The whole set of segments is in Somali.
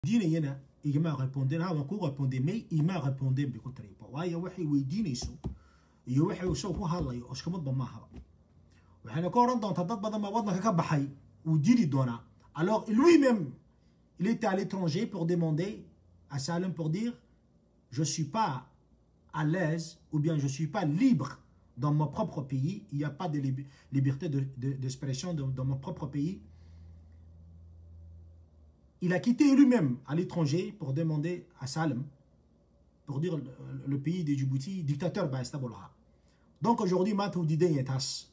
weydiinayana igama répondeen ha waan ku répondé may ima répondeen bay ku tiriba waayo waxay weydiinayso iyo waxay isagu ku hadlayo oshkamadba maahaba waxayna ka odhan doontaa dad badan baa waddanka ka baxay wuu dili doonaa alors lui-même il était à l'étranger pour demander à Salem pour dire je suis pas à l'aise ou bien je suis pas libre dans mon propre pays il n'y a pas de lib liberté d'expression de, de, dans mon propre pays il a quitté lui-même à l'étranger pour demander à Salem, pour dire le, le pays de Djibouti, dictateur Baestabolha. Donc aujourd'hui, Matou Didé est as.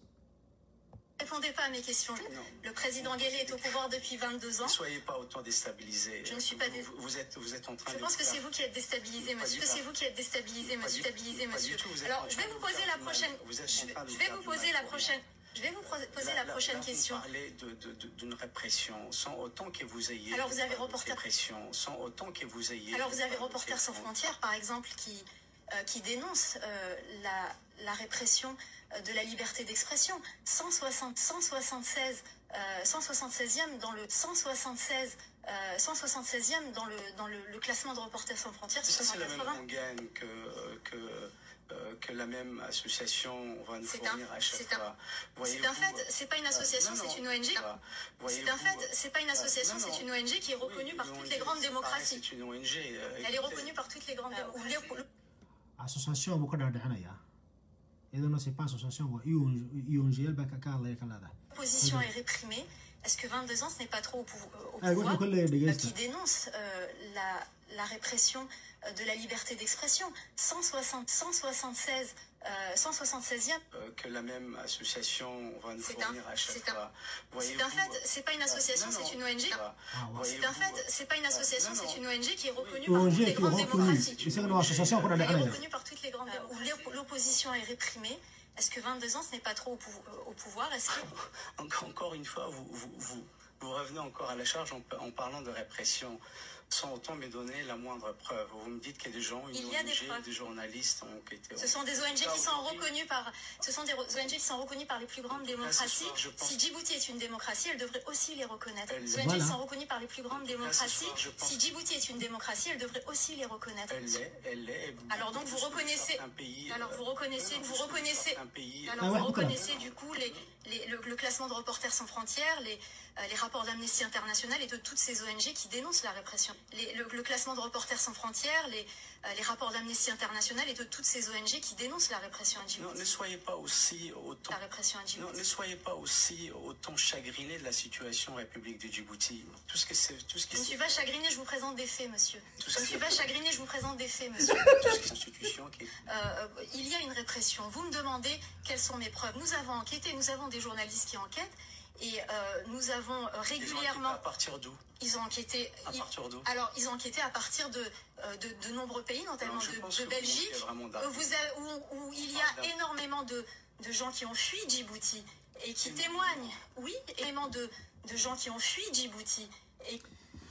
Ne répondez pas à mes questions. Non. Le président Guélé est au pouvoir depuis 22 ans. Ne soyez pas autant déstabilisé. Je ne suis pas dé- Vous, vous êtes, vous êtes en train Je de. pense que faire- c'est vous qui êtes déstabilisé, Pas monsieur. du Que c'est tout. vous qui êtes déstabilisé, Pas monsieur. du- Déstabilisé, pas du monsieur. tout, vous êtes Alors, en je train vais de vous vous poser faire la du mal. prochaine. Vous êtes Je en vais train de je vous vais faire vous du poser mal la pour prochaine. Je vais vous pro- poser Là- la là- prochaine là, vous question. parlez de- de- de- d'une répression, sans autant que vous ayez. Alors, vous avez de Reporter- Répression, sans autant que vous ayez. Alors vous avez de- Reporters sans frontières, par exemple, qui, euh, qui dénonce euh, la, la répression euh, de la liberté d'expression. 160, 176, euh, 176e dans le 176, euh, 176e dans le dans le, le classement de Reporters sans frontières sur Ça, c'est la même 180. rengaine que, que, euh, que la même association va nous C'est fournir un- à chaque c'est un- fois. C'est Voyez-vous, un fait, c'est pas une association, non, non, c'est une ONG. voilà. C'est Voyez-vous, un fait, c'est pas une association, non, non. c'est une ONG qui est reconnue oui, par une toutes ONG, les grandes c'est pareil, démocraties. C'est une ONG. euh, Elle est écoutez, reconnue par toutes les grandes démocraties. association buu ka dhaadhicinaya iyadana c'est pas association waa EONGL baa ka ka hadlaya ka leedahay L'opposition est réprimée. Est-ce que 22 ans, ce n'est pas trop au, pou- au Ah, pouvoir wuxuu ka leeyahay euh, dhegeysta qui dénonce euh, la, la répression euh, de la liberté d'expression. 160, 176, euh, 176e. euh, que la même association va nous C'est fournir un- à chaque c'est un- fois. C'est Voyez-vous, un fait, c'est pas une association, non, c'est non, une ONG. voilà. Ah, ouais. C'est un Voyez-vous, fait, c'est pas une association, non, non. c'est une ONG qui est reconnue Oui, par ONG toutes les qui est grandes reconnue démocraties. isagana waa association ku Elle est dhaadhicinaya reconnue par toutes les grandes où l'op- l'opposition est réprimée. Est-ce que 22 ans, ce n'est pas trop au, pou- au pouvoir Est-ce que Encore, encore une fois, vous, vous, vous, vous revenez encore à la charge en, en parlant de répression, sans autant me donner la moindre preuve. Vous me dites qu'il y a des gens, une Il y a des ONG, preuves. des journalistes ont été... Ce sont des ONG qui sont reconnues par, ce sont des ONG qui sont reconnues par les plus grandes En tout cas, ce démocraties. soir, je pense- Si Djibouti est une démocratie, elle devrait aussi les reconnaître. Elle- Les ONG Voilà. qui sont reconnues par les plus grandes En tout cas, ce démocraties. soir, je pense- Si Djibouti est une démocratie, elle devrait aussi les reconnaître. Elle l'est, elle l'est. et Alors donc, beaucoup vous plus que reconnaissez- certains pays, alors, euh, vous reconnaissez- non, non, vous plus que reconnaissez- certains pays, Alors Ah ouais, vous pourquoi reconnaissez du coup les, les- le, le classement de Reporters sans frontières, les, euh, les rapports d'Amnesty International et de toutes ces ONG qui dénoncent la répression. Les- le, le classement de Reporters sans frontières, les, euh, les rapports d'Amnesty International et de toutes ces ONG qui dénoncent la répression à Non, Djibouti. ne soyez pas aussi autant... La répression à Non, Djibouti. ne soyez pas aussi autant chagriné de la situation en République de Djibouti. Tout ce que c'est, tout ce qui Je ne suis c'est- pas chagrinée, je vous présente des faits, monsieur. Tout Je ce ne qui- suis pas chagrinée, je vous présente des faits, monsieur. tout ce qui est institution qui est Euh, il y a une répression. Vous me demandez quelles sont mes preuves. Nous avons enquêté, nous avons des journalistes qui enquêtent et euh, nous avons euh, Ils ont enquêté régulièrement. à partir d'où Ils ont enquêté. À ils- partir d'où Alors, ils ont enquêté à partir de, euh, de, de nombreux pays, notamment Alors, je pense de, que de vous Belgique, manquez vraiment où, d'arguments. vous a- où- où il y Ah, a d'accord. énormément de, de gens qui ont fui Djibouti et qui C'est- témoignent. Oui, énormément de, de gens qui ont fui Djibouti et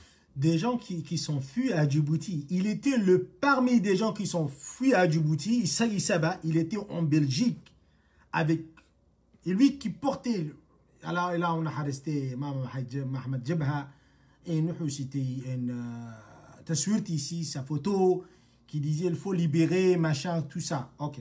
des gens qui, qui sont fuis à Djibouti. Il était le parmi des gens qui sont fuis à Djibouti. Issa Issaba, il était en Belgique avec et lui qui portait. Alors là, on a arrêté Mohamed Jabha et nous c'était une taswirt ici, sa photo qui disait il faut libérer, machin, tout ça. Ok.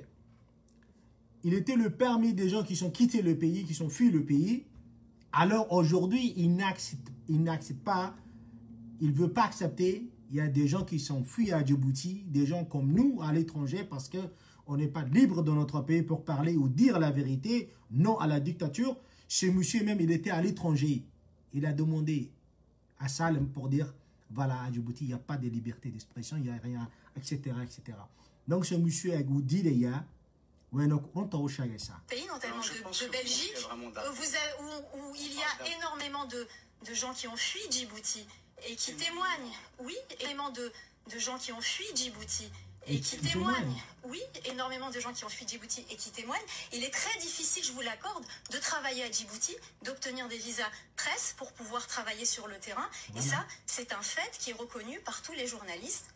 Il était le parmi des gens qui sont quittés le pays, qui sont fuis le pays. Alors aujourd'hui, il n'accepte il n'accepte pas il ne veut pas accepter. Il y a des gens qui sont fuis à Djibouti, des gens comme nous à l'étranger, parce que on n'est pas libre dans notre pays pour parler ou dire la vérité, non à la dictature. Ce monsieur même, il était à l'étranger. Il a demandé à Salem pour dire, voilà, à Djibouti, il n'y a pas de liberté d'expression, il n'y a rien, etc., etc. Donc ce monsieur a goûté les gars, ouais, donc on t'a recherché ça. pays, notamment Alors, je pense de, que de vous Belgique, manquez vraiment où, d'arguments. vous a- où- où il y Ah, a d'accord. énormément de, de gens qui ont fui Djibouti et qui C'est- témoignent. Oui, énormément de, de gens qui ont fui Djibouti et, Et qui qui témoignent. témoignent. Oui, énormément de gens qui ont fui Djibouti et qui témoignent. Il est très difficile, je vous l'accorde, de travailler à Djibouti, d'obtenir des visas presse pour pouvoir travailler sur le terrain. Et Voilà. ça, c'est un fait qui est reconnu par tous les journalistes.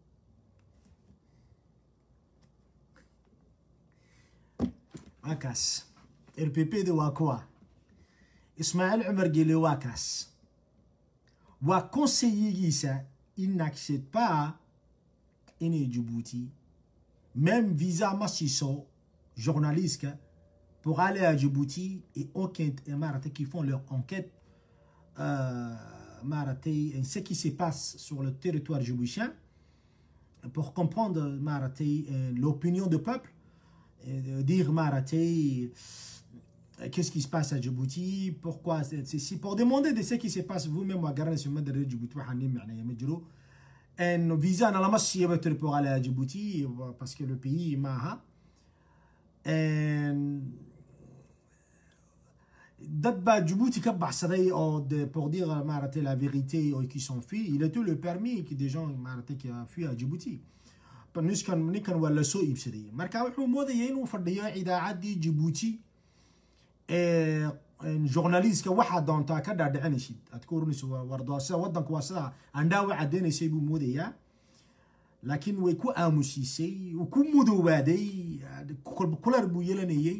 Wakas. RPP de Wakwa. Ismaël Omar Guélé Wakas. Waa conseiller Gisa ils n'acceptent pas inay Djibouti même visa massiso journaliste pour aller à Djibouti et aucun maaragtay qui font leur enquête euh, maaragtay ce qui se passe sur le territoire djiboutien pour comprendre maaragtay l'opinion du peuple et dire maaragtay qu'est-ce qui se passe à Djibouti pourquoi c'est pour demander de ce qui se passe vous-même waa garanaysa ummadda reer Djibouti waxaa nii macneeya ma jiro visa na lama siiyaba tiri pour aller à Djibouti parce que le pays maaha dad baa Djibouti ka baxsaday oo de pour dire maaragtay la vérité oo qui sont fui il a tout le permis que des gens maaragtay qui a fui à Djibouti niskan ninkan waa lasoo iibsaday marka wuxuu moodayay inuu fadhiyo idaacaddii Djibouti journalistka waxaa doontaa ka dhaadhicinaysid aad ka oranayso wardo sida wadanku waa sidaa andhaawa cadeynaysay buu moodayaa laakiin way ku aamusiisay uu ku mudoobaaday kuleer buu yeelanayay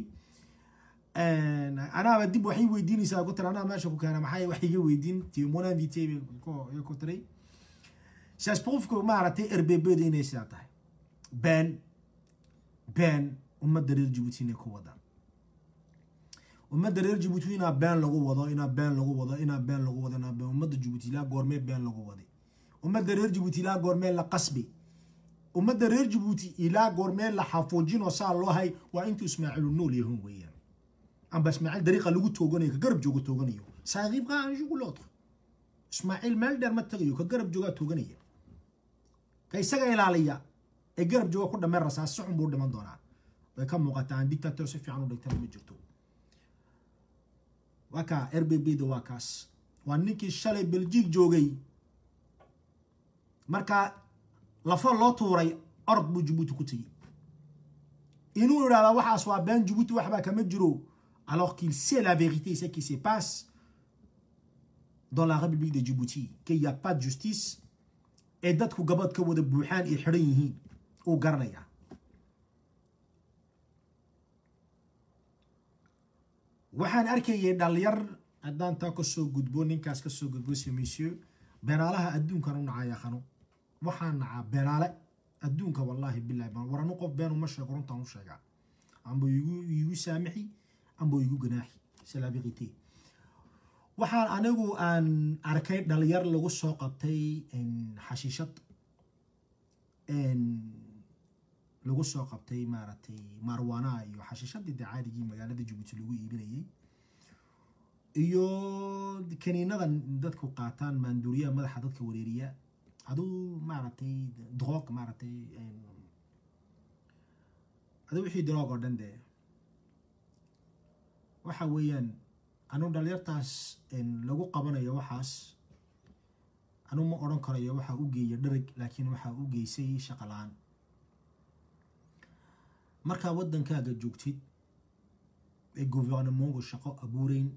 anaaba dib waxay weydiinaysaa ku tiri anaa meesha ku keena maxay wax iga weydiin mon invité ku tiray saas qofku maaragtay erbebeda inay sidaa tahay been been ummadda reer Djibouti inay ku wadaan ummadda reer Djibouti inaa been lagu wado inaa been lagu wado inaa been lagu wado inaa been ummadda Djibouti ilaa goormee been lagu waday ummadda reer Djibouti ilaa goormee la qasbi ummadda reer Djibouti ilaa goormee la xafuujino saa loo hay waa intuu Ismaaciil nool yahay weeyaan amba Ismaaciil dariiqa lagu tooganayo ka garab joogo tooganayo saaqiib qaa aan jugu looto Ismaaciil meel dheer ma tagayo ka garab jooga tooganaya ka isaga ilaaliya ee garab jooga ku dhameen rasaas si xun buu dhiman doonaa way ka muuqataa aan dictator si fiican u dhigtana ma jirto waa kaa RBB da waa kaas waa ninkii shalay Belgique joogay marka lafo loo tuuray orod buu Djibouti ku tegey inuu yidhahda waxaas waa been Djibouti waxbaa kama jiro alors qu'il sait la vérité ce qui se passe dans la République de Djibouti qu'il n'y a pas de justice ee dadku gabad ka wada buuxaan ay xidhan yihiin uu garanayaa waxaan arkayay dhalinyar haddaan taa kasoo gudbo ninkaas kasoo gudbo se monsieur beenaalaha adduunkan u nacaya khano waxaan nacaa beenaale adduunka wallaahi bilahi war anu qof been uma sheego runtaan u sheegaa amba igu igu saamixi amba igu ganaaxi c'est la vérité waxaan anigu aan arkay dhalinyar lagu soo qabtay xashiishad lagu soo qabtay maaragtay marwana iyo xashiishadii de caadigii magaalada Djibouti lagu iibinayay iyo kaniinadan dadku qaataan maanduuriyaha madaxa dadka wareeriya aduu maaragtay droog maaragtay aduu wixii droog oo dhan dee waxa weeyaan anu dhalinyartaas lagu qabanayo waxaas anu ma odhan karayo waxaa u geeya dharag laakiin waxaa u geysay shaqo la-aan markaa waddankaaga joogtid ee gouvernementgu shaqo abuureyn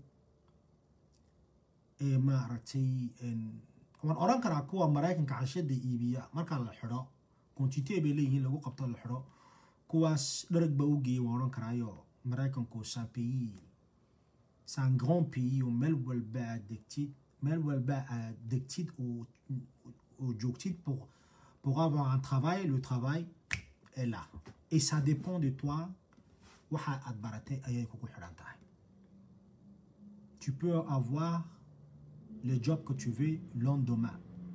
ee maaragtay waan odhan karaa kuwa maraykanka xashada iibiya markaa la xidho quantité bay leeyihiin lagu qabto la xidho kuwaas dharag baa u geeyay waan odhan karaayo maraykanku san pays c'est un grand pays où mel walba aad degtid mel walba aad degtid oo oo joogtid pour pour avoir un travail le travail est là et ça dépend de toi waxa aad baratay ayay kugu xidhan tahay tu peux avoir le job que tu veux lendemain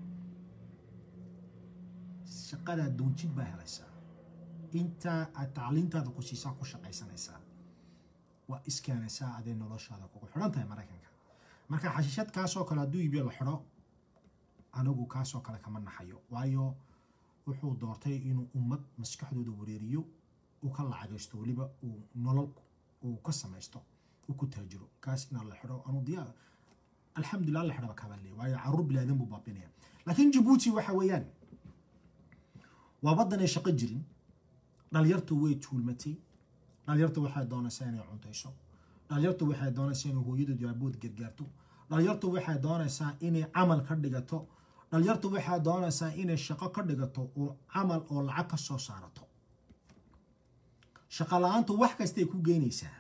shaqadaad doontid baa helaysaa inta aad tacliintaada ku siisaa ku shaqaysanaysaa waa iskeenaysaa aday noloshaada kugu xidhan tahay maraykanka marka xashiishad kaasoo kale hadduu iibiyo la xidho anigu kaasoo kale kama naxayo waayo wuxuu doortay inuu ummad maskaxdooda wareeriyo uu ka lacagaysto weliba uu nolol uu ka samaysto uu ku taajiro kaas inaan la xidho anu diyaar alxamdulillah la xidhaba kaba le waayo caruur bilaadan buu baabinaya laakiin jabuuti waxa weeyaan waa waddan ay shaqo jirin dhalinyartu way tuulmatay dhalinyartu waxay doonaysaa inay cuntayso dhalinyartu waxay doonaysaa inay hooyadood aabood gargaarto dhalinyartu waxay doonaysaa inay camal ka dhigato dhalinyartu waxay doonaysaa inay shaqo ka dhigato oo camal oo lacag ka soo saarato shaqo la-aantu wax kastay ku geynaysaa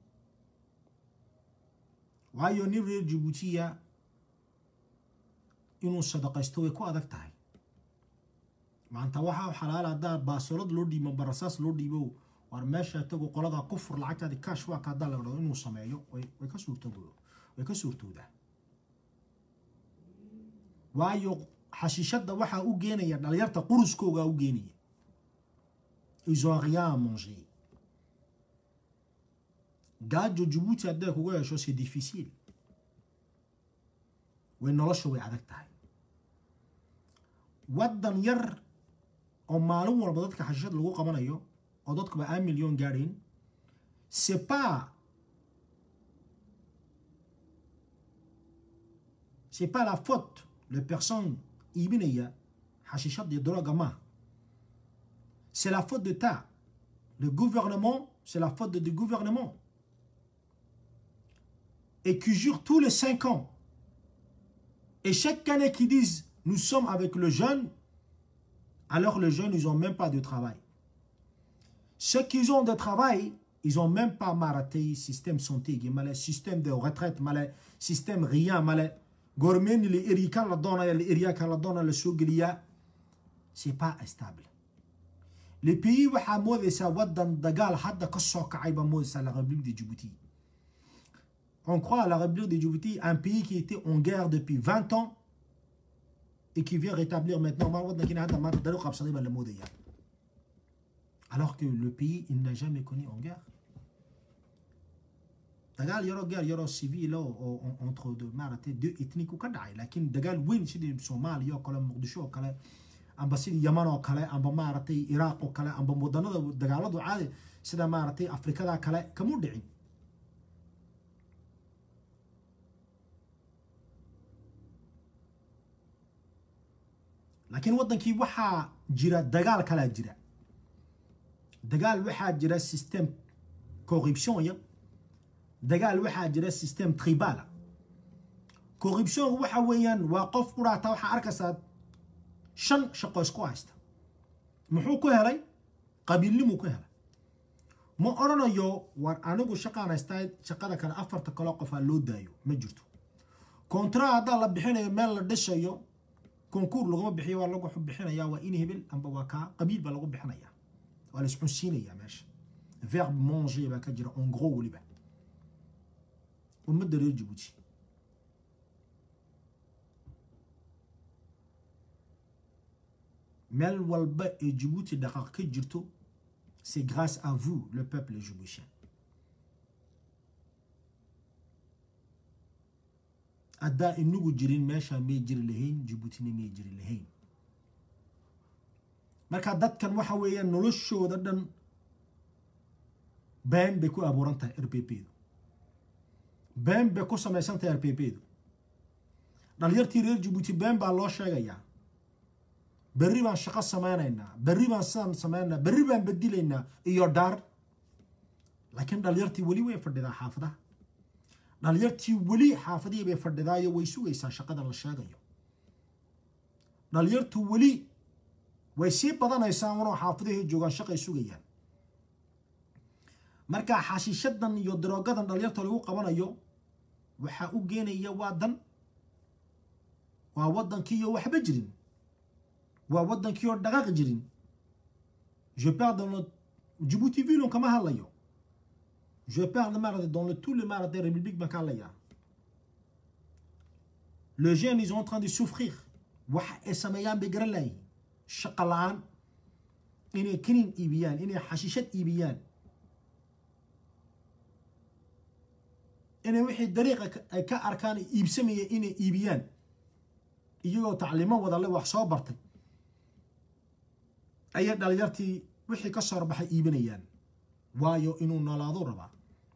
waayo nin reer jabuutiya inuu sadaqaysto way ku adag tahay maanta waxaa xalaal haddaa baasolad loo dhiibo barasaas loo dhiibo war meesha tago qoladaa ku fur lacagtaadi kaash waa ka haddaa la dhado inuu sameeyo way way ka suurtoodo way ka suurtoodaa waayo xashiishadda waxaa u geenaya dhalinyarta quruskoogaa u geenaya ils ont rien à manger gaajo jabuuti hadday kuga hesho c'est difficile way nolosha way adag tahay waddan yar oo maalin walba dadka xashiishad lagu qabanayo oo dadkuba un million gaadhayn c'est pas c'est pas la faute les personnes iibinaya xashiishad iyo droga maaha c'est la faute d'État le gouvernement c'est la faute du gouvernement et qui jure tous les cinq ans et chaque année qu'ils disent nous sommes avec le jeune alors les jeunes ils ont même pas de travail ceux qui ont de travail ils ont même pas maraté système santé malais système de retraite malais système rien malais gormeni le erika la dona le eriaka la dona le suglia c'est pas stable le pays waxa moodaysa wadan dagaal hadda ka soo kacay ba moodaysa la République de Djibouti on croit à la République de Djibouti un pays qui était en guerre depuis 20 ans et qui vient rétablir maintenant alors que le pays il n'a jamais connu en guerre dagaal yaroo guerre yaroo civil oo entre de maaragtay deux ethniques ka dhacay laakiin dagaal weyn sidii soomaaliya oo kale muqdisho oo kale amba sidii yaman oo kale amba maaragtay iraaq oo kale amba wadanada dagaaladu caadi sida maaragtay afrikada kale kamu dhicin laakiin waddankii waxaa jira dagaal kalaa jira dagaal waxaa jira system corruption ya dagaal waxaa jira system tribala corruption waxa weeyaan waa qof ku dhaata waxaa arkaysaa shan shaqo isku haysta muxuu ku helay qabiilnimuu ku helay ma odhanayo war anigu shaqaan haystaa shaqada kale afarta kaloo qofaa loo daayo ma jirto contrat haddaa la bixinayo meel la dhishayo konkuur laguma bixiyo waa lagu bixinaya waa in hebel amba waa kaa qabiil baa lagu bixinaya waa la isxunsiinaya meesha verbe manger baa ka jira en gros weliba ummadda reer jabuuti meel walba ee jabuuti dhaqaaq ka jirto c'est grâce à vous le peuple djiboutien haddaa inagu jirin meeshaa may jiri lahayn jabuutina may jiri lahayn marka dadkan waxa weeyaan noloshooda dhan been bay ku abuuran tahay r p p du been bay ku samaysan tahay r p p du dhalinyartii reer jabuuti been baa loo sheegayaa berri baan shaqo samaynaynaa berri baan sidaan samaynaynaa berri baan bedilaynaa iyo dhaar laakiin dhalinyartii weli way fadhidaa xaafadaha dhalinyartii weli xaafadihii bay fadhidaayo way sugaysaa shaqadan la sheegayo dhalinyartu weli way sii badanaysaa unoo xaafadihii joogaan shaqay sugayaan marka xashiishadan iyo daroogadan dhalinyarta lagu qabanayo waxaa u geenaya waa dan waa waddankii iyo waxba jirin waa waddankii oo dhaqaaq jirin je parle dans le Djibouti ville kama hadlayo je parle maaragtay dans le tout le maaragtay république baan ka hadlayaa les jeunes ils sont en train de souffrir waxa ay sameeyaan bay garan layihin shaqo la-aan inay kinin iibiyaan inay xashiishad iibiyaan inay wixii dariiqa ay ka arkaan iibsamaya inay iibiyaan iyagoo tacliimo wadale wax soo bartay ayay dhalinyartii wixii ka soo baxay iibinayaan waayo inuu noolaadu rabaa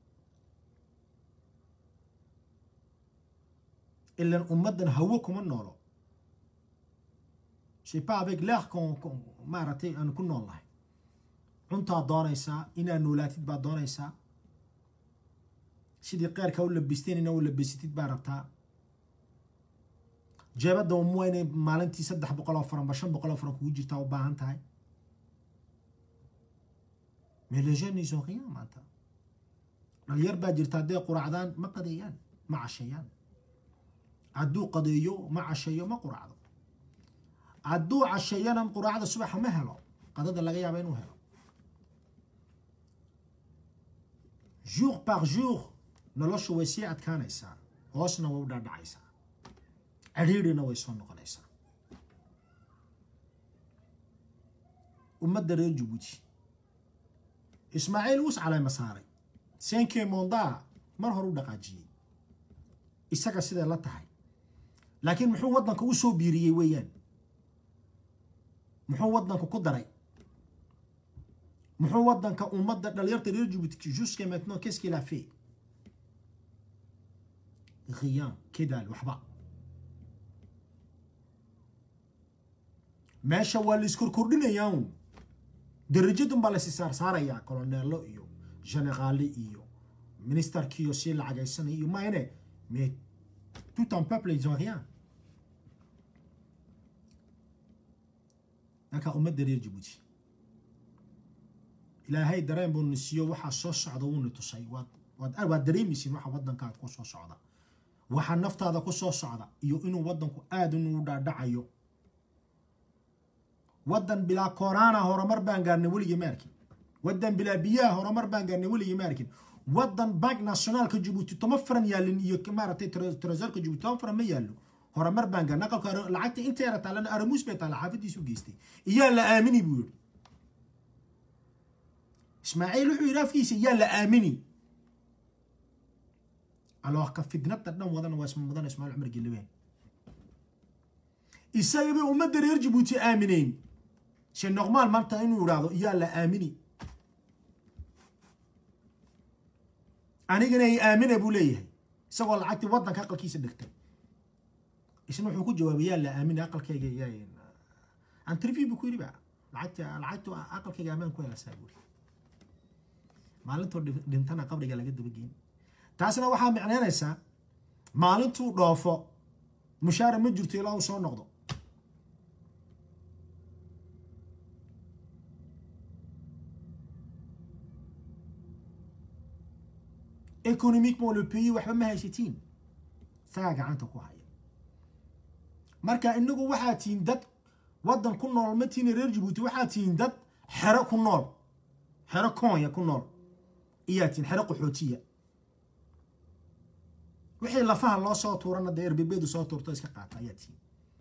ilan ummaddan hawo kuma noolo c'est pas avec l'air qu'on maaragtay aan ku nool nahay cuntaad doonaysaa inaad noolaatid baad doonaysaa sidii qeyrka u labisteen inaa u labisatid baa rabtaa jeebadda umua inay maalintii saddex boqol oo faran ba shan boqol oo faran kugu jirtaa u baahan tahay mais les jeunes ils ont rien maanta dhalinyar baa jirta hadday quraacdaan ma qadeeyaan ma casheeyaan hadduu qadeeyo ma casheeyo ma quraacdo hadduu casheeyana quraacda subaxa ma helo qadada laga yaaba inuu helo jour par jour noloshu way sii adkaanaysaa hoosna way u dhaadhacaysaa cidhiidhina way soo noqonaysaa ummadda reer jabuuti ismaaciil uus caleyma saaray senkee mondaa mar hore u dhaqaajiyey isaga siday la tahay laakiin muxuu waddanka u soo biiriyey weeyaan muxuu waddanka ku daray muxuu waddanka ummadda dhalinyarta reer jabuuti jusque maintenant qu'est-ce qu'il a fait rien kedaal waxba meesha waa la iskorkordhinayaa un darajadun baa laysi saarsaarayaa coloneelo iyo generaale iyo ministerkiiyo sii lacagaysanaya iyo maayne mais tout un peuple ils ont rien marka ummadda reer jabuuti ilaahay dareen buu na siiyo waxaa soo socda wuuna tusay waad waad waad dareemaysiin waxa waddankaad ku soo socda waxa naftaada ku soo socda iyo inuu waddanku aada inuu dhaadhacayo waddan bilaa koraana horumar baan gaarnay weligii ma arkin waddan bilaa biyaha horumar baan gaarnay weligii ma arkin waddan bank nationaalka jabuuti toma faran yaalin iyo maaragtay tresorka jabuuti toma faran ma yaallo horumar baan gaarnay aqalka lacagta inta yara taalana aramuus bay taala xaafadiisu geystay iyaa la aamini buu yidhi ismaaciil wuxuu yidhi afkiisa yaa la aamini alors ka fidnada dhan wadana waa isma mudan ismaaciil cumar gelibeen isagaba ummadda reer jabuuti aamineen c'est normal maanta inuu idhaahdo yaa la aamini anigana ay aamina buu leeyahay isagoo lacagtii waddanka aqalkiisa dhigtay isna wuxuu ku jawaabay yaa la aamini aqalkayga yaa antrivi buu ku yidhi ba lacagta lacagtu aqalkayga amaan ku helasaa buuri maalintoo dhintana qabriga laga dabageyn taasna waxaa micneynaysaa maalintuu dhoofo mushaara ma jirto ilaa uu soo noqdo economiquement le pays waxba ma haysatiin sagaa gacanta ku haya marka inagu waxaa tihiin dad waddan ku nool ma tihiin reer jabuuti waxaa tihiin dad xero ku nool xero koonya ku nool iyaa tihiin xero qaxootiya wixii lafaha loo soo tuurana dee erbebedu soo tuurto iska qaata ayaa tihiin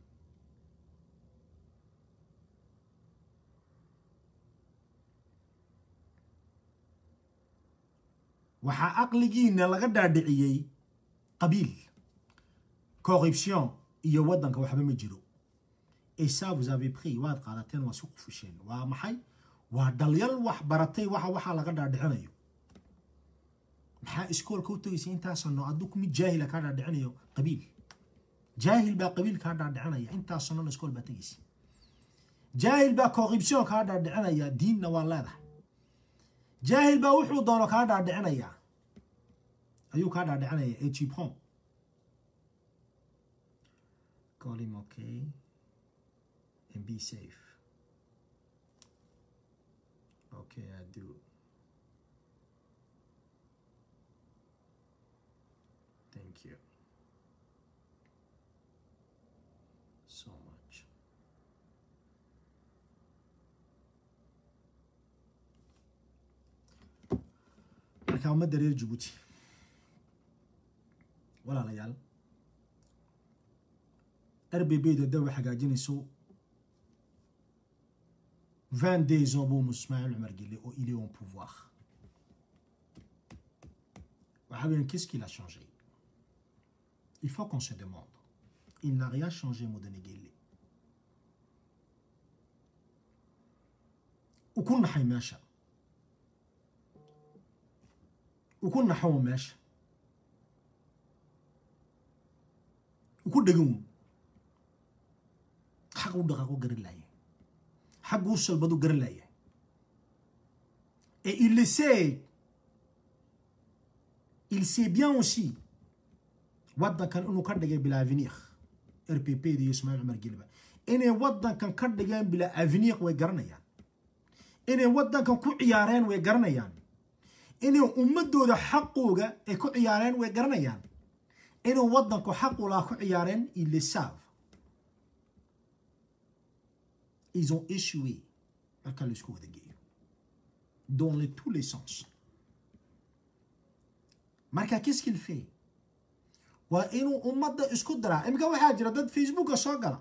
waxaa aqligiina laga dhaadhiciyey qabiil corruption iyo waddanka waxba ma jiro et ça vous avez pris waad qaadateen waa si qufisheen waa maxay waa dhalyal wax baratay waxa waxaa laga dhaadhicinayo maxaa iskoolka u tegaysa intaasano adduku mid jaahila kaa dhaadhicinayo qabiil jaahil baa qabiil kaa dhaadhicinaya intaasanona iskool baa tegaysa jaahil baa corruption kaa dhaadhicinaya diinna waa leedahay jaahil baa wuxuu doono kaa dhaadhicinaya ayuu kaa dhaadhicinaya et tu prends call him okay and be safe okay I do thank you so much marka ummadda reer jabuuti walaalayaal rbbedu hadda way hagaajinayso vingt deux ans buu ismaaciil cumar gele oo il est au pouvoir waxa weyan qu'est-ce qu'il a changé il faut qu'on se demande il n'a rien changé mudane gele uu ku naxay meesha uu ku naxow meesha uu ku dhegan xaq u dhaqaaqu garan laaya xag u salbadu garan laaya et il le sait il sait bien aussi waddankan inuu ka dhigay bilaa avenir rpp da iyo ismaaciil cumar geliba inay waddankan ka dhigeen bilaa avenir way garanayaan inay waddankan ku ciyaareen way garanayaan inay ummadooda xaqooga ay ku ciyaareen way garanayaan inuu waddanku xaq ulaa ku ciyaareen ils le savent ils ont échoué marka laisku wada geeyo dans les, tous les sens marka qu'est-ce qu'il fait waa inuu ummadda isku diraa imika waxaa jira dad facebooka soo gala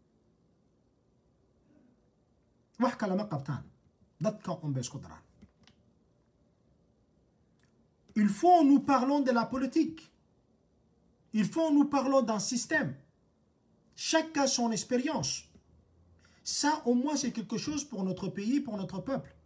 wax kale ma qabtaan dadka unbay isku diraan il faut nous parlons de la politique il faut nous parlons d'un système chacun a son expérience ça au moins c'est quelque chose pour notre pays pour notre peuple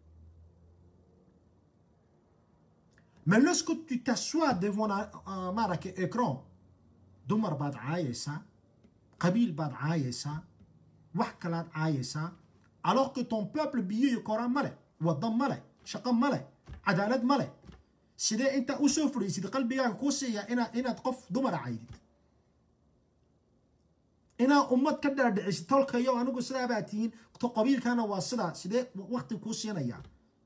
mais lorsque tu t'assois devant un, un marque écran dumar baad caayaysaa qabiil baad caayaysaa wax kalaad caayaysaa alors que ton peuple biyo iyo koraan male waddan male shaqo male cadaalad male sidee intaa usoo fadhiisid qalbigaaga kuu siiya inaad inaad qof dumara caydid inaad ummad ka dhaadhicisid tolkayo anigu sidaabaa tihiin to qabiilkana waa sidaa sidee wakti kuu siinayaa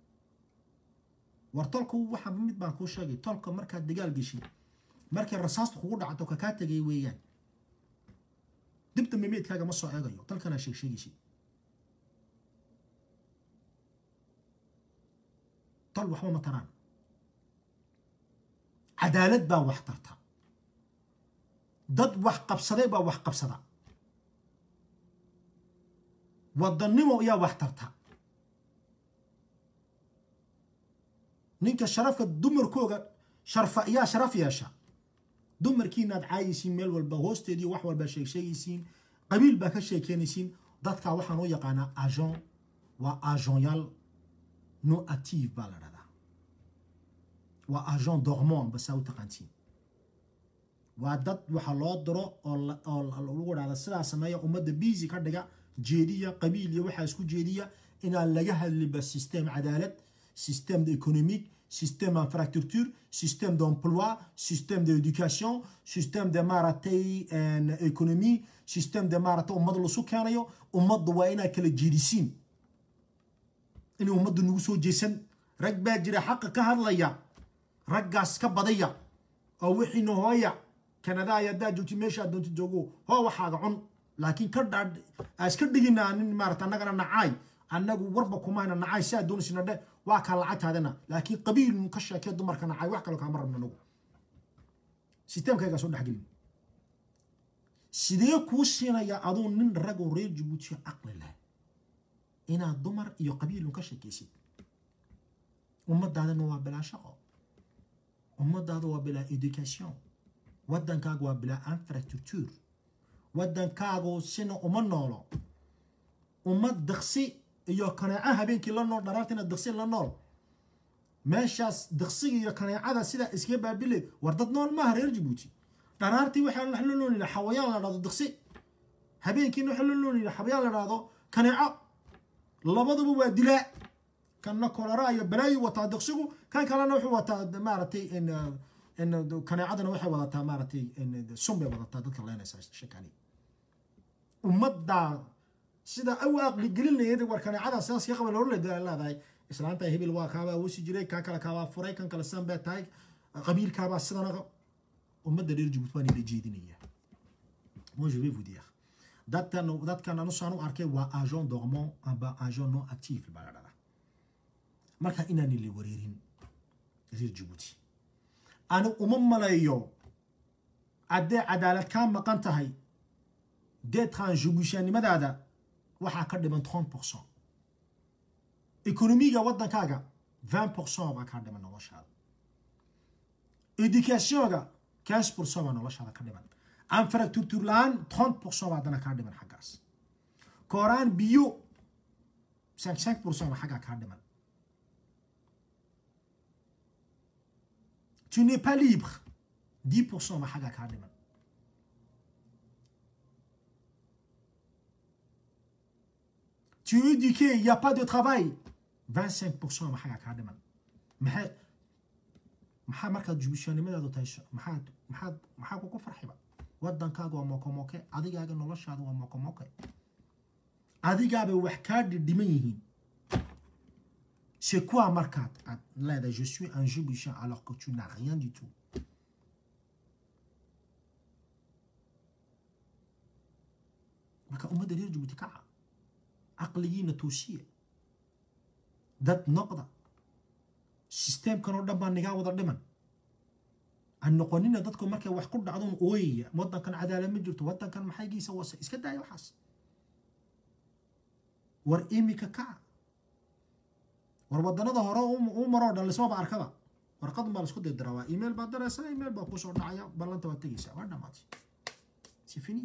war tolku waxa mid baan kuu sheegay tolka markaad dagaal geshid markay rasaastu kugu dhacato kakaa tegay weeyaan dib dambe meydkaaga ma soo eegayo tolkana sheeg sheegaysid tol waxba ma taraan cadaalad baa wax tarta dad wax qabsaday baa wax qabsada wadannimo ayaa wax tarta ninka sharafka dumarkooga sharfa ayaa sharaf yeesha dumarkiinaad caayaysiin meel walba hoosteedii wax walba sheeg sheegaysiin qabiil baa ka sheekeynaysiin dadkaa waxaan u yaqaanaa agent waa agentyaal no active baa la dhahdaa waa agent dormant basaa u taqaantiin waa dad waxa loo diro oo lagu dhahda sidaa sameeya ummadda busy ka dhiga jeediya qabiil iyo waxaa isku jeediya inaan laga hadliba système cadaalad système économique système infrastructure système d'emploi système d'éducation système de maaragtay économie système de maaragtay ummad lasu keenayo ummadda waa inaad kala jeedisiin inay ummadda nagu soo jeesan rag baa jira xaqa ka hadlaya raggaas ka badaya oo wixiina hooya kanada ay haddaa joogti meesha doonta joogo hoo waxaaga cun laakiin ka dhaa iska dhiginaa nin maarata annagana nacaay annagu warba kumayna nacay si aad doonaysina dhe waa kaa lacagtaadana laakiin qabiil ka sheekee dumarka nacay wax kale kaama rabna anagu sisteemkaygaa soo dhexgelin sidee kuu siinaya aduu nin ragoo reer jabuuti caqli leh inaad dumar iyo qabiilun ka sheekaysid ummadaadana waa bilaa shaqo ummadaada waa bilaa education waddankaaga waa bilaa infrastructure waddankaagu sina uma noolo ummad daqsi iyo kaneeca habeenkii la nool dharaartiina daqsi la nool meeshaas daqsiga iyo kaneecada sidaa iskaga baabileed war dad nool maaha reer jabuuti dharaartii waxaa la noolyihi xawayaan la dhahdo daqsi habeenkiina waxaa la noolyihi xawayaan la dhahdo kaneeco labaduba waa dilaa kanna kolera iyo balaayi wataa daqsigu kan kalena wuxuu wataa maaragtay kaneecadana waxay wadataa maaragtay sun bay wadataa dadka leenaysa shakani ummaddaa sida aw aqli gelinayad war kaneecada sidaas ka qaba loola leedahay islaanta hebel waa kaabaa wusi jiray kaa kale kaabaa furay kan kale sidan baa tahay qabiilkaabaa sidana ummadda reer jabuuti baan ila jeedinaya moi je vais vous dire dadkan dadkan anu saan u arkay waa agent dormant amba agent non actif baa la dhadaa marka inaan ila wareerin reer jabuuti ani uma maleeyo haddee cadaalad kaa maqan tahay deedkan jabuutiyanimadaada waxaa ka dhiman 30 pourcent ekonomiga waddankaaga 20 pourcent baa kaa dhiman noloshaada educationga 15 pourcent baa noloshaada ka dhiman infrastructure la-aan 30 pourcent baa haddana kaa dhiman xaggaas kooraan biyo 55 pourcent baa xaggaa kaa dhiman tu n'es pas libre 10 pourcent baa xaggaa kaa dhiman tu es éduqué, il n'y a pas de travail. 25% ma xagaa kaa dhiman maxay maxaa markaad jubishaanimadaadu tahay maxaad maxaad maxaa kugu farxiba waddankaaga waa mokomoke adigaaga noloshaada waa mokomoke adigaabay wax kaa dhidhiman yihiin c'est quoi markaad aad leedahay je suis un jubishan alors que tu n'as rien du tout marka ummadda reer jabuuti kaca caqligiina toosiya dad noqda sisteemkan oo dhan baa nigaa wada dhiman aan noqonina dadku markay wax ku dhacdoon ooyaya wadankan cadaalad ma jirto wadankan maxaygiisa wase iska daaya waxaas war imika kaca war wadanada hore u maroo dhan lismaba arkaba warqadun baa laisku dirdiraa waa email baad diraysaa email baa kusoo dhacaya ballanta waad tegeysaa waa dhamaatay si fini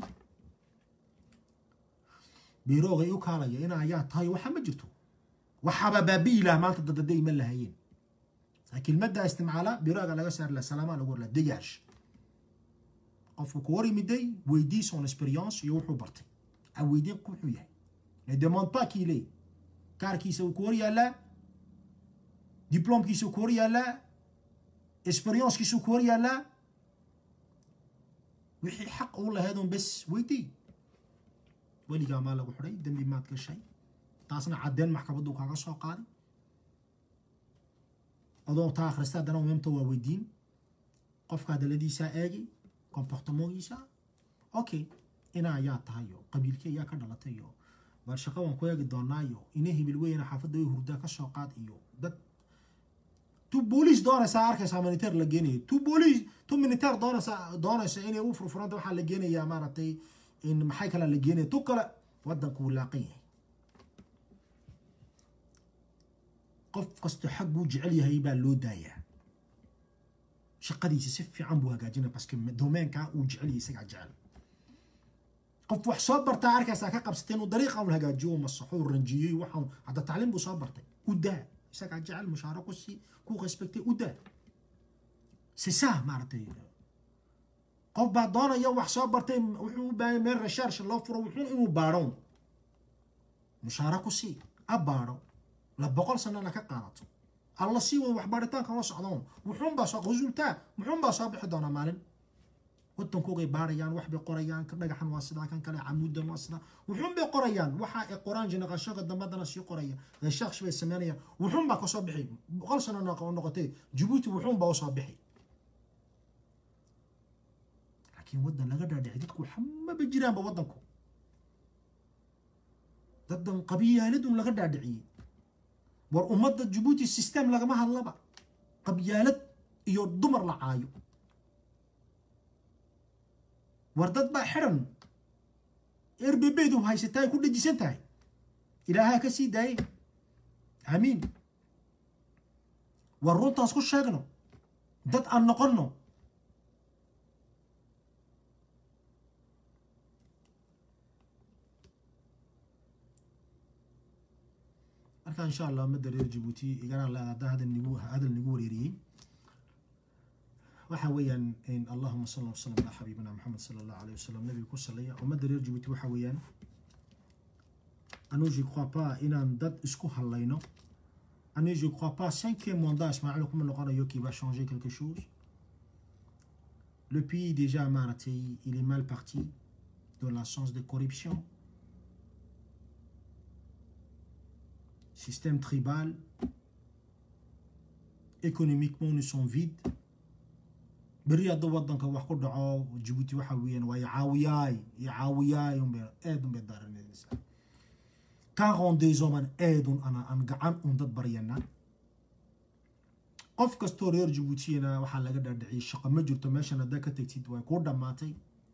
biroogay u kaalaya ina ayaa tahay waxa ma jirto waxaba baabi'i laha maanta dadada iman lahayeen kelmadda isticmaala biraaga laga saari laha salaamaa lagu warlaa degaash qofku ku hor yimiday weydii son experience iyo wuxuu bartay a weydiin wuxuu yahay ne demande pas qu'il est kaarkiisa uu ku hor yaallaa diplomkiisa ku hor yaallaa experiencekiisa ku hor yaallaa wixii xaq uu lahaydun bes weydii weligaa maa lagu xidhay dembi maad gashay taasna caddeen maxkamaddu kaaga soo qaaday adoo taa akhrista haddana memta waa weydiin qofka hadaladiisaa eegi comportementgiisa okay ina ayaa tahay oo qabiilkii ayaa ka dhalatay iyo bal shaqo waan ku eegi doonaa iyo ina hibil weyna xaafadda way hurdaa ka soo qaad iyo dad tu booliis doonaysaa arkaysaa militeer la geenayo tu booliis tu militeer doonaysaa doonaysa inay u furfuranta waxaa la geenayaa maaragtay in maxay kale la geenaya tu kale wadanku wuu laaqan yahay qof kastoo xag buu jecel yahay baa loo daayaa shaqadiisa si fiican buu hagaajinaya baske domeenkaa uu jecel yahay isagaa jecel qof wax soo bartaa arkaysaa ka qabsatay inuu dariiqa un hagaajiyo uu masaxo uu ranjiyey waxaan hadda tacliim buu soo bartay u daa isagaa jecel mushaaro ku sii ku respectay u daa c'est ça maaragtay qof baa doonaya wax soo bartay wuxuu u baahanya meel recherche loo furo wuxuu inuu baadho mushaaro ku sii a baadho la boqol sanana ka qaadato alla sii wada waxbaaritaanka la socdoon wuxuunbaa soo resultaa muxuunbaa soo bixi doonaa maalin wadankoogay baarayaan waxbay qorayaan dhagaxan waa sidaa kan kale camuudan waa sidaa wuxuunbay qorayaan waxa ay qoraan jenaqashada dambadana sii qoraya recherche bay sameynayaan wuxuunbaa kasoo bixi boqol sano noqotay jabuuti wuxuunbaa usoo bixi laakiin wadan laga dhaadhicay dadku waxmaba jiraanba wadanku dadan qabyaaladun laga dhaadhiciyey war ummadda jabuuti system lagama hadlaba qabyaalad iyo dumar la caayo war dad baa xiran erbebeydu haysataa ay ku dhajisan tahay ilaahaa ka sii daayey aamiin war runtaas ku sheegno dad aan noqonno marka insha allah ummadda reer jabuuti igana leeda hadda hadal nigu hadal nigu wareeriyey waxa weeyaan allahuma sal wasalam ala xabiibina maxamed sala allahu alayh wasalam nabiga ku salaya ummadda reer jabuuti waxa weeyaan anu je crois pas inaan dad isku hadlayno anu je crois pas cinquième mandat ismaaciil kuma noqonayo qui va changer quelque chose le pays déjà maaragtay il est mal parti dans la sens de corruption système tribal, économiquement nous sommes vides. beri hadda wadanka wax ku dhaco jabuuti waxa weeyaan waa icaawiyaay icaawiyaay unbay aad unbay daaranaysaa quarante-deux hommes aan aad un ana aan gacan un dad baryana qof kastoo reer jabuutiyana waxaa laga dhaadhiciyay shaqo ma jirto meeshan haddaa ka tegtid way kuu dhammaatay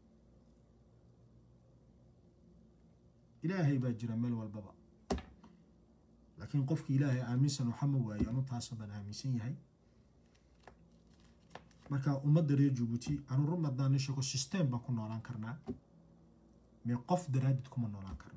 ilaahay baa jira meel walbaba laakiin qofki ilaahay aaminsan waxa ma waayo anu taasoo dhan aaminsan yahay marka ummadda reer jabuuti anu run haddaan sheego system baan ku noolaan karnaa mee qof daraadid kuma noolaan karno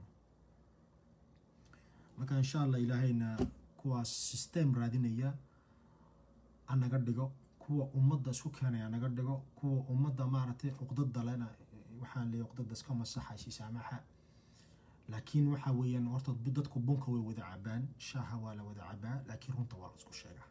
marka insha allah ilaahayna kuwaas system raadinaya anaga dhigo kuwa ummadda isku keenaya naga dhigo kuwa ummadda maaragtay cuqdada lena waxaan leeyahay cuqdada iska masaxaysi saamaxa laakiin waxa weeyaan horta dadku bunka way wada cabaan shaaha waa la wada cabaa laakiin runta waa la isku sheegaa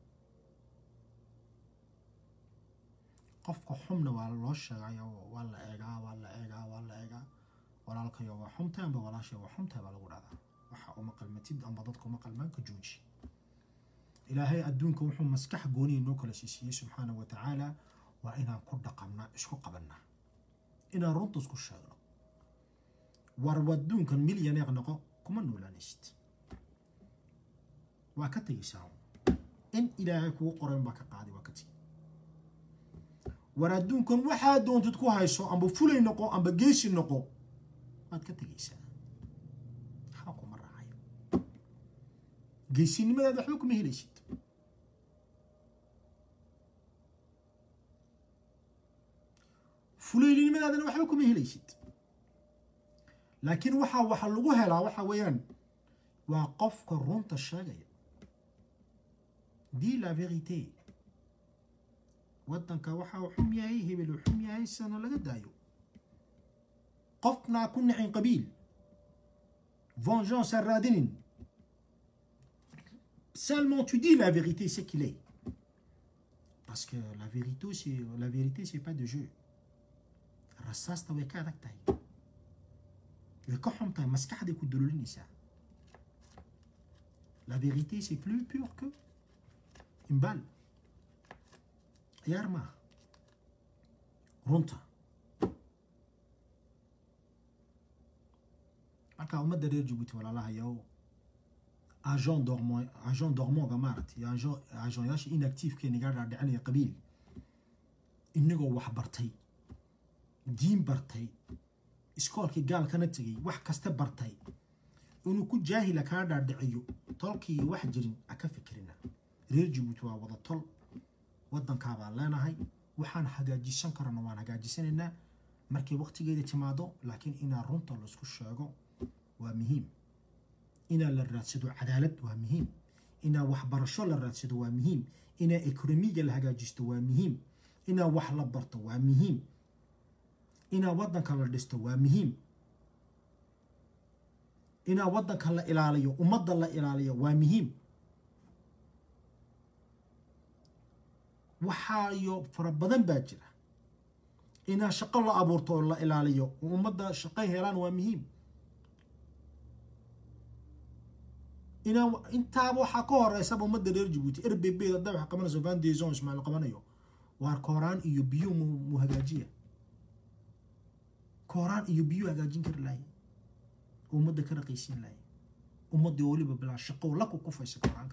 qofka xumna waa loo sheegay waa la eegaa waa la eegaa waa la eegaa walaalkayo waa xumtahay amba walaashay waa xumtahay baa lagu dhahdaa waxa uma qalmatid amba dadka uma qalmaan ka jooji ilaahay adduunka wuxuu maskax gooniya noo kala siisiyey subxaana wa tacaala waa inaan ku dhaqannaa isku qabannaa inaan runta isku sheegno war adduunkan milyaneer noqo kuma noolaanaysid waa ka tegaysaa in ilaahay kugu qoran baa ka qaaday waa ka tegi war adduunkan waxaa doontid ku hayso amba fulay noqo amba geesi noqo waad ka tegaysaa waxba kuma raacayo geesinimadaada waxba kuma helaysid fulaynimadaadana waxba kuma helaysid laakiin waxaa waxa lagu helaa waxa weeyaan waa qofka runta sheegaya di la vérité waddanka waxa uu xum yahay hebel uu xum yahay sana laga daayo qofnaa ku nixin qabiil vengeance ha raadinin seulement tu dis la vérité c'est qu'il est parce que la vérité c'est la vérité c'est pas de jeu rasaasta way ka adag tahay way ka xun tahay maskaxday ku dululinaysaa la vérité c'est plus pur que une balle ciyaar maaha runta marka ummadda reer jabuuti walaalahayow agent dormant agent dormonga maaragtay agent agentyaasha inactifekee naga dhaadhicinaya qabiil inagoo wax bartay diin bartay iskoolkii gaalkana tegay wax kasta bartay inuu ku jaahila kaa dhaadhiciyo tolkii wax jirin a ka fikirina reer jabuuti waa wada tol waddankaabaan leenahay waxaan hagaajisan karana waan hagaajisanaynaa markay waqtigeeda timaado laakiin inaa runta laisku sheego waa muhiim inaa la raadsado cadaalad waa muhiim inaa waxbarasho la raadsado waa muhiim inaa ekonomiga la hagaajisto waa muhiim inaa wax la barto waa muhiim inaa waddanka la dhisto waa muhiim inaa waddanka la ilaaliyo ummadda la ilaaliyo waa muhiim waxaayo fara badan baa jira inaa shaqo la abuurto oo la ilaaliyo oo ummadda shaqo helaan waa muhiim inaa intaaba waxaa ka horeysaba ummadda reer jabuuti r b b hadda wax qabanayso van deson ismaaiil qabanayo waar kooraan iyo biyo mu mu hagaajiya kooraan iyo biyo hagaajin kari lahay ummadda ka raqaysiin lahay ummadda weliba bilaa shaqo la ku kufaysa kooraanka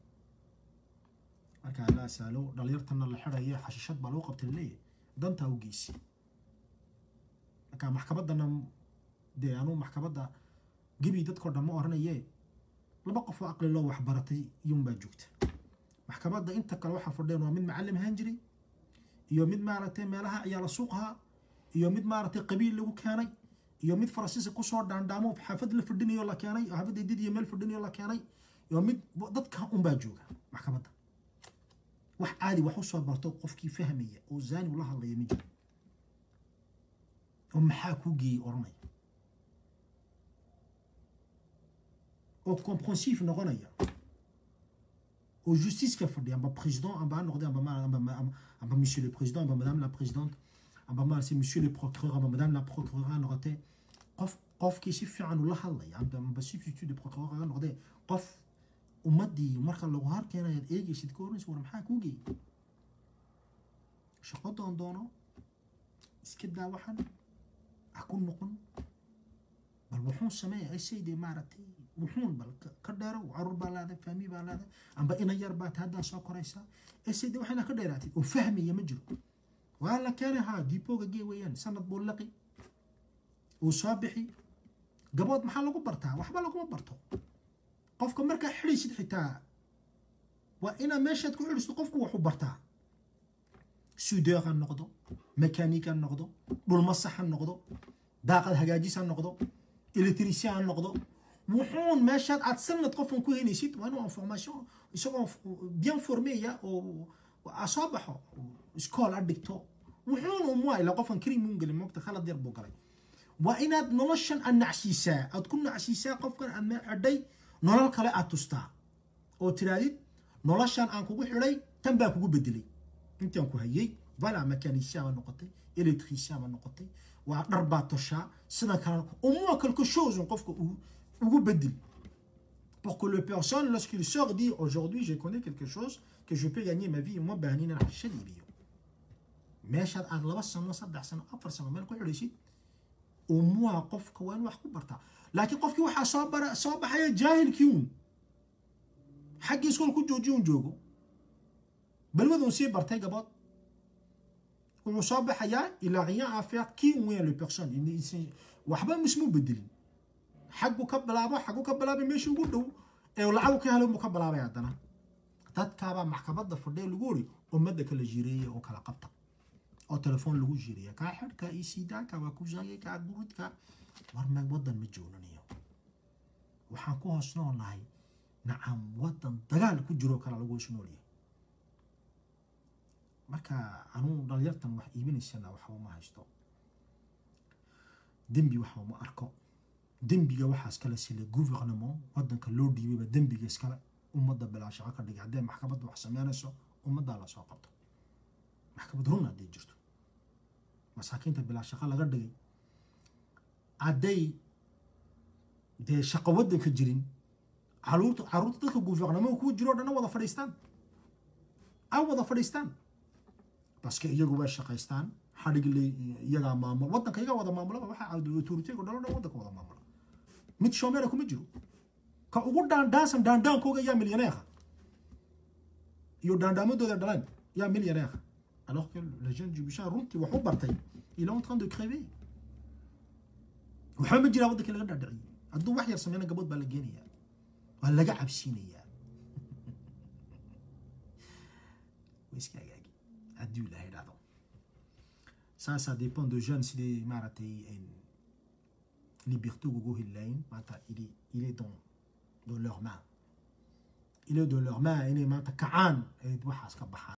marka la saalo dhalinyartana la xidhayo xashishad baa lagu qabtay laleeyahay dantaa u geysi marka maxkamaddana dee anuu maxkamadda gebi dadkao dhan ma oranaye laba qof oo aqli loo waxbaratay iyuunbaa joogta maxkamadda inta kale waxaa fadheen waa mid macallim ahaan jiray iyo mid maaragtay meelaha ciyaala suuqaha iyo mid maaragtay qabiil lagu keenay iyo mid faransiiska kusoo dhaandhaamo xaafad la fadhinayo la keenay xaafadda did iyo meel fadhinayo la keenay iyo mid dadka unbaa jooga maxkamadda wax caadi wax usoo barto qofkii fahmaya oo zani ula hadlaya ma jiro oo maxaa kuu geeyey oranaya oo comprensif noqonaya oo justice ka fadhiya amba président amba ha noqde amba amba monsieur le président amba madame la présidente amba maarse monsieur le procureur amba madame la procureur ha noqotee qof qofkii si fiican ula hadlaya amba amba substitut de procureur ha noqdee qof ummaddii marka lagu harkeenayaad eegaysid ka oranaysa war maxaa kuu geeyey shaqo doon doono iska daa waxan ha ku noqon bal wuxuun sameeya isaydee maaragtay wuxuun bal ka dheero carur baa laada fahmi baa laada amba ina yar baa ta haddaa soo koraysaa isaydee waxayna ka dheeraatid oo fahmaya ma jiro waa la keenay haa diipooga gee weeyaan sanad buu laqi uu soo bixi gabood maxaa lagu bartaa waxba laguma barto qofka markaa xidhaysid xitaa waa inaad meeshaad ku xidhisto qofku waxu bartaa sudeeq ha noqdo mekanik ha noqdo dhulmasax ha noqdo daaqad hagaajis ha noqdo electricien ha noqdo wuxuun meeshaad aad sanad qofkan ku helaysid waa inuu information isagoo bien formeya oo soo baxo iskool a dhigto wuxuun umwa ila qofkan karimuun gelin moogta khalad yar buu galay waa inaad noloshan aad nacsiisaa aad ku nacsiisaa qofkan aad meel xidhay nolol kale aad tustaa oo tiraadid noloshan aan kugu xidhay tan baa kugu bedelay intaan ku hayay vala mekanicien baa noqotay electricien baa noqotay waa dhar baa toshaa sidan kalena umua quelque chose qofka ugu bedel pour que le personne lorsqu'il sort dit aujourd'hui je connais quelque chose que je peux gagner ma vie uma baahnina xashad iibiyo meeshaad aad laba sano saddex sano afar sano meel ku xidhaysid au moins qofka waa in wax ku bartaa laakiin qofkii waxaa soo bara soo baxaya jaahilkii uun xaggii iskool ku joojiyo un joogo balwadun sii bartay gabood wuxuu soo baxayaa ilaa rien à faire qui ou le personne waxba mismu bedelin xaggu ka bilaabo xaggu ka bilaabay meeshii ugu dhow ee lacagu ka helay buu ka bilaabay haddana dadkaabaa maxkamadda fadhiya lagu ori ummadda kala jireeya oo kala qabta oo telefoon lagu jireeya kaa xidh kaa isiidaa kaa waa kusaayay kaa gurid kaa war me waddan ma jooganayo waxaan ku hoos noolnahay nacam waddan dagaal ku jiroo kale lagu hoos noolyahay marka anuu dhalinyartan wax iibinaysana waxba ma haysto dembi waxba ma arko dembiga waxaas kale sile gouvernement waddanka loo dhiibayba dembiga iskale ummadda bilaa shaqo ka dhigay haddee maxkamadda wax sameynayso ummaddaa lasoo qabto maxkamad run hadday jirto masaakiinta bilaa shaqo laga dhigay hadday dee shaqo waddanka jirin caruurta caruurta dadka gouvernement kuwa jiro o dhanna wada fadhiistaan ay wada fadhiistaan baske iyagu way shaqaystaan xadhigli iyagaa maamul waddanka iyagaa wada maamulaba waxaa autoriteega dhalo dhan waddanka wada maamula mid shoomeera kuma jiro ka ugu dhaandhaansan dhaandhaankooga yaa milyaneeha iyo dhaandhaamadooda dhalaan yaa milyaneeha alors que le jeune du Bichat runtii wax u bartay il est en train de crever waxba ma jiraa waddankii laga dhaadhiciyey hadduu wax yar sameyna gabood baa la geenayaa waa laga cabsiinayaa way iska hagaagi haddii ilaahay dhacdo ça ça dépend de jeunes sidii maaragtay liberté ugu heli lahayn maanta il est il est dans dans leurs mains il est dans leurs mains inay maanta kacaan ay waxaas ka baxaan